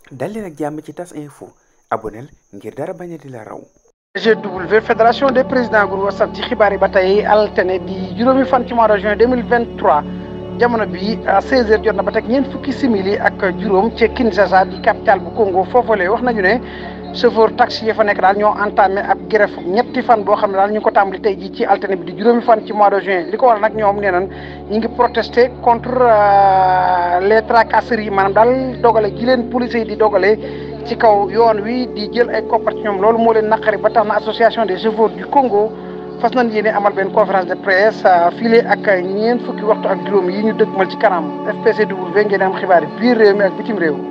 dal leen ak jàmm ci tas info aboneel ngir dara bañ a di la raw GW fédération des présidents groupe WhatsApp ci xibaar yi ba tey altine di juróomi fan ci mois de juin 2023 jamono bi à 16h jot na ba teg ñeent fukki simili ak juróom ci Kinshasa di capitale bu Congo foofule wax nañu ne chauffeur taxi yi fa nekk daal ñoo entamé ab grève ñetti fan boo xam ne daal ñu ngi ko tàmbali tey jii ci altine bi di juróomi fan ci mois de juin li ko waral nag ñoom nee nañ ñu ngi protester contre les tracasseries maanaam daal dogale gi leen police yi di dogale ci kaw yoon wi di jël ay koppar ci ñoom loolu moo leen naqari ba tax na association des chauffeurs du Congo fas nañ yéene amal benn conférence de presse file ak ñeent fukki waxtu ak juróom yi ñu dëgmal ci kanam FPCW ngeen am xibaar yi biir réew mi ak bitim réew.